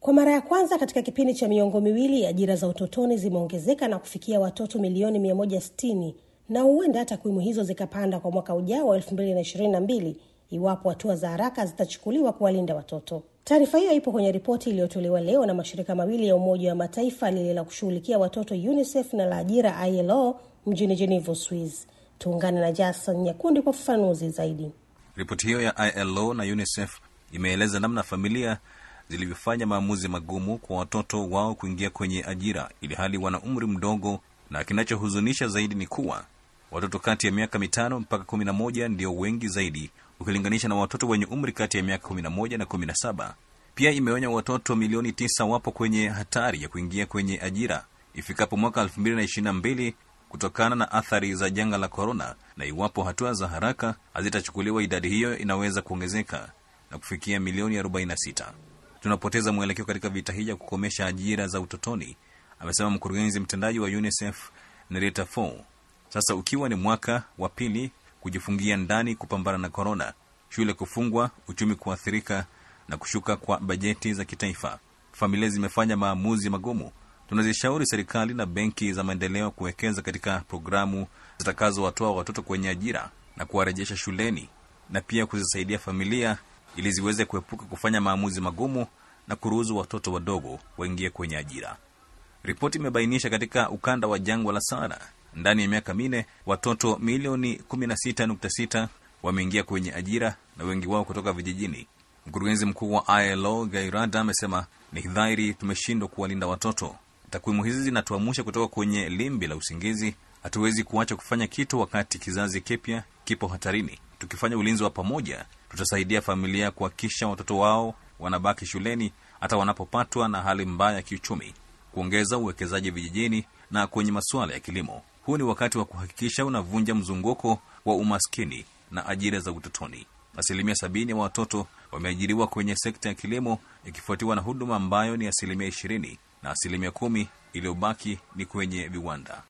Kwa mara ya kwanza katika kipindi cha miongo miwili, ajira za utotoni zimeongezeka na kufikia watoto milioni 160 na huenda takwimu hizo zikapanda kwa mwaka ujao wa 2022 iwapo hatua za haraka zitachukuliwa kuwalinda watoto. Taarifa hiyo ipo kwenye ripoti iliyotolewa leo na mashirika mawili ya Umoja wa Mataifa, lile la kushughulikia watoto UNICEF na la ajira ILO mjini Geneva, Swiss. Tuungane na Jason Nyakundi kwa ufafanuzi zaidi. Ripoti hiyo ya ILO na UNICEF imeeleza namna familia zilivyofanya maamuzi magumu kwa watoto wao kuingia kwenye ajira ili hali wana umri mdogo, na kinachohuzunisha zaidi ni kuwa watoto kati ya miaka mitano mpaka kumi na moja ndio wengi zaidi ukilinganisha na watoto wenye umri kati ya miaka kumi na moja na kumi na saba. Pia imeonya watoto milioni tisa wapo kwenye hatari ya kuingia kwenye ajira ifikapo mwaka elfu mbili na ishirini na mbili kutokana na athari za janga la korona, na iwapo hatua za haraka hazitachukuliwa, idadi hiyo inaweza kuongezeka na kufikia milioni 46. Tunapoteza mwelekeo katika vita hii ya kukomesha ajira za utotoni, amesema mkurugenzi mtendaji wa UNICEF Nerita Fo. Sasa ukiwa ni mwaka wa pili kujifungia ndani kupambana na korona, shule kufungwa, uchumi kuathirika na kushuka kwa bajeti za kitaifa, familia zimefanya maamuzi magumu. Tunazishauri serikali na benki za maendeleo kuwekeza katika programu zitakazowatoa watoto kwenye ajira na kuwarejesha shuleni na pia kuzisaidia familia ili ziweze kuepuka kufanya maamuzi magumu na kuruhusu watoto wadogo waingie kwenye ajira. Ripoti imebainisha katika ukanda wa jangwa la Sahara, ndani ya miaka minne watoto milioni 16.6 wameingia kwenye ajira na wengi wao kutoka vijijini. Mkurugenzi mkuu wa ILO Gairada amesema ni dhahiri tumeshindwa kuwalinda watoto. Takwimu hizi zinatuamusha kutoka kwenye limbi la usingizi. Hatuwezi kuacha kufanya kitu wakati kizazi kipya kipo hatarini. Tukifanya ulinzi wa pamoja, tutasaidia familia kuhakikisha watoto wao wanabaki shuleni hata wanapopatwa na hali mbaya ya kiuchumi, kuongeza uwekezaji vijijini na kwenye masuala ya kilimo. Huu ni wakati wa kuhakikisha unavunja mzunguko wa umaskini na ajira za utotoni. Asilimia sabini ya watoto wameajiriwa kwenye sekta ya kilimo, ikifuatiwa na huduma ambayo ni asilimia ishirini na asilimia kumi iliyobaki ni kwenye viwanda.